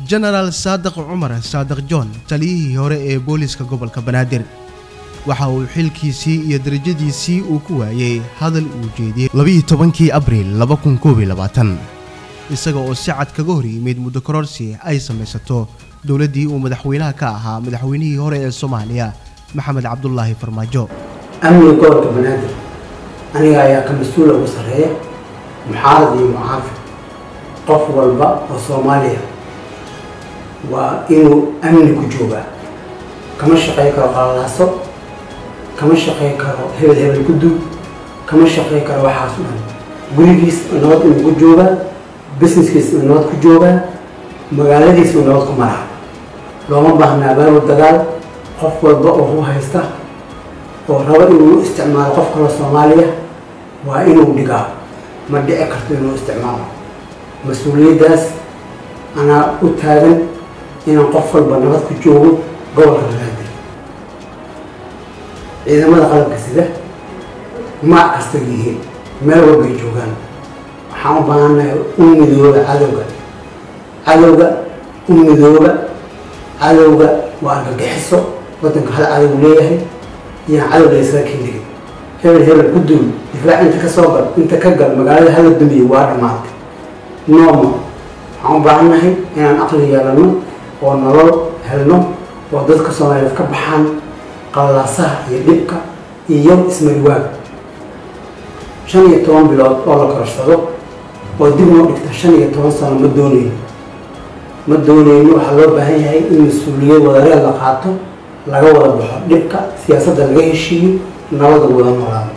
jenaraal saadiq cumar saadiq john taliyihii hore ee booliiska gobolka banaadir waxa uu xilkiisii iyo darajadiisii uu ku waayey hadal uu jeediyey labiiyo tobankii abriil laba kun koob iyo labaatan isaga oo si cad kaga hor yimid muddo kororsi ay samaysato dowladdii uu madaxweynaha ka ahaa madaxweynihii hore ee soomaaliya maxamed cabdulaahi farmaajo amniga gobolka banaadir aniga ayaa ka mas-uula ugu sarreeya muxaarad iyo mucaafid qof walba oo soomaaliya waa inuu amni ku joogaa kama shaqey karo qalalaaso kama shaqey karo hebel hebel ku duub kama shaqey karo waxaas o dhan gurigiis nabad inuu ku joogaa businesskiis uu nabad ku joogaa magaaladiis uu nabad ku maraa looma baahnaa abaabul dagaal qof walba oo hu haysta oo rabo inuu isticmaalo qof kaloo soomaaliya waa inuu dhigaa ma dhici karto inuu isticmaalo mas-uuliyaddaas anaa u taagan inaan qof walba nabad ku joogo gobolka banaadir ciidamada qalabka sida maac kasta yihiin meel walbay joogaan waxaan u baahannahay u midooba cadowga cadowga u midooba cadowga waa argagixiso waddanka hal cadow leeyahay iyaan cadow la ysaga kendhigin hebel hebel ku duul difaac inta ka soo gal inta ka gal magaalada hala dumiye waa dhammaatay nooma waxaan u baahannahay inaan aqli yeelano oo nolol helno oo dadka soomaaliyeed ka baxaan qallalaasaha iyo dhibka iyo ismariwaaga shan iyo toban bilood oo la korsado oo dib noo dhigta shan iyo toban sano ma doonayno ma doonayno waxaa loo baahan yahay in mas-uuliyad wadareed la qaato laga wada baxo dhibka siyaasadda laga heshiiyo nabada wada noolaado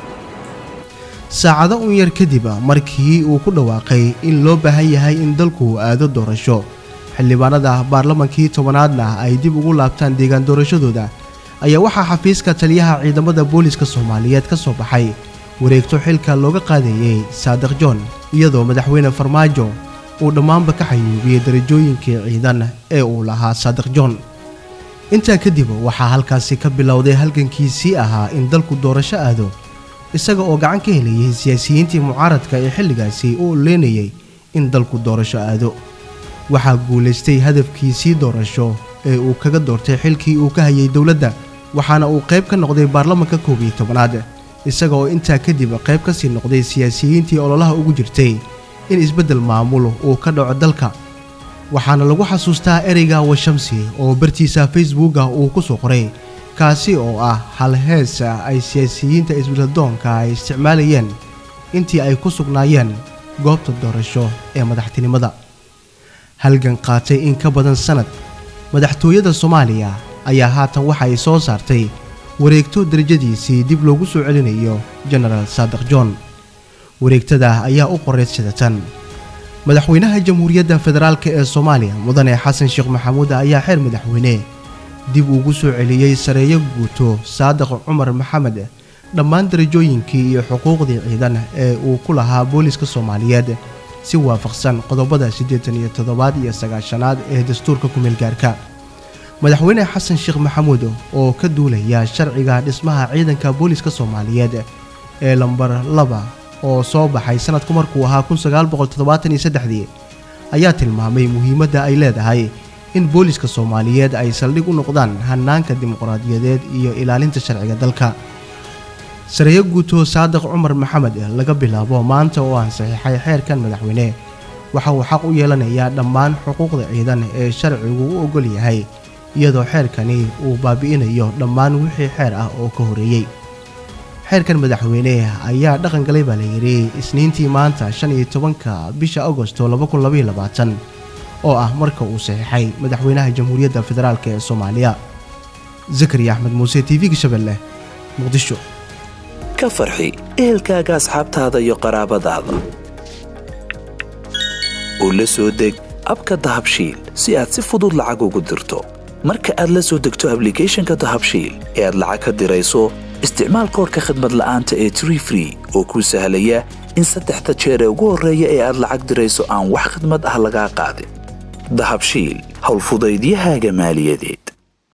saacado un yar kadib markii uu ku dhawaaqay in loo baahan yahay in dalku aado doorasho xildhibaanada baarlamankii tobanaadna ay dib ugu laabtaan deegaan doorashadooda ayaa waxaa xafiiska taliyaha ciidamada booliiska soomaaliyeed ka soo baxay wareegto xilka looga qaadayey saadiq john iyadoo madaxweyne farmaajo uu dhammaanba ka xayuubiyey darajooyinkii ciidan ee uu lahaa saadiq john intaa kadib waxaa halkaasi ka bilowday halgankiisii ahaa in dalku doorasho aado isaga oo gacan ka helayay siyaasiyiintii mucaaradka ee xilligaasi u oleynayay in dalku doorasho aado waxaa guulaystay hadafkiisii doorasho ee uu kaga doortay xilkii uu ka hayay dowladda waxaana uu qayb ka noqday baarlamanka koob iyo tobanaad isaga oo intaa kadib qayb ka sii noqday siyaasiyiintii ololaha ugu jirtay in isbeddel maamul uu ka dhaco dalka waxaana lagu xasuustaa ereyga washamsi oo bartiisa facebooka uu ku soo qoray kaasi oo ah hal heesa ay siyaasiyiinta isbeddeldoonka ay isticmaalayeen intii ay ku sugnaayeen goobta doorasho ee madaxtinimada halgan qaatay in ka badan sannad madaxtooyada soomaaliya ayaa haatan waxa ay soo saartay wareegto darajadiisii dib loogu soo celinayo jenaraal saadiq john wareegtada ayaa u qoreyd sidatan madaxweynaha jamhuuriyadda federaalk ee soomaaliya mudane xasan sheekh maxamuud ayaa xeer madaxweyne dib ugu soo celiyey sareeyo guuto saadiq cumar maxamed dhammaan darajooyinkii iyo xuquuqdii ciidan ee uu ku lahaa booliiska soomaaliyeed si waafaqsan qodobada siddeetan iyo toddobaad iyo sagaashanaad ee dastuurka kumeelgaarka madaxweyne xasan sheekh maxamuud oo ka duulaya sharciga dhismaha ciidanka booliiska soomaaliyeed ee lambar laba oo soo baxay sanadku markuu ahaa kunsagaalboqoltoddobaataniyosaddexdii ayaa tilmaamay muhiimadda ay leedahay in booliiska soomaaliyeed ay saldhig u noqdaan hanaanka dimuqraadiyadeed iyo ilaalinta sharciga dalka sareeyo guuto saadiq cumar maxamed laga bilaabo maanta oo aan saxiixay xeerkan madaxweyne waxa uu xaq u yeelanayaa dhammaan xuquuqda ciidan ee sharcigu u ogol yahay iyadoo xeerkani uu baabi'inayo dhammaan wixii xeer ah oo ka horeeyey xeerkan madaxweyne ayaa dhaqan galay baa layidhi isniintii maanta shan iyo tobanka bisha agosto oo ah marka uu saxiixay madaxweynaha jamhuuriyadda federaalk ee soomaaliya zakariya axmed muuse t v-ga shabeelle muqdisho ka farxi ehelkaaga asxaabtaada iyo qaraabadaada oo la soo deg abka dahabshiil si aad si fudud lacag ugu dirto marka aad la soo degto ablicathonka dahabshiil ee aad lacag ka dirayso isticmaal koorka khadmad la'aanta ee tree free oo kuu sahlaya in saddexda jeer ee ugu horreeya ee aad lacag dirayso aan wax khidmad ah lagaa qaadin dahabshiil howlfudaydiyahaaga maaliyadeed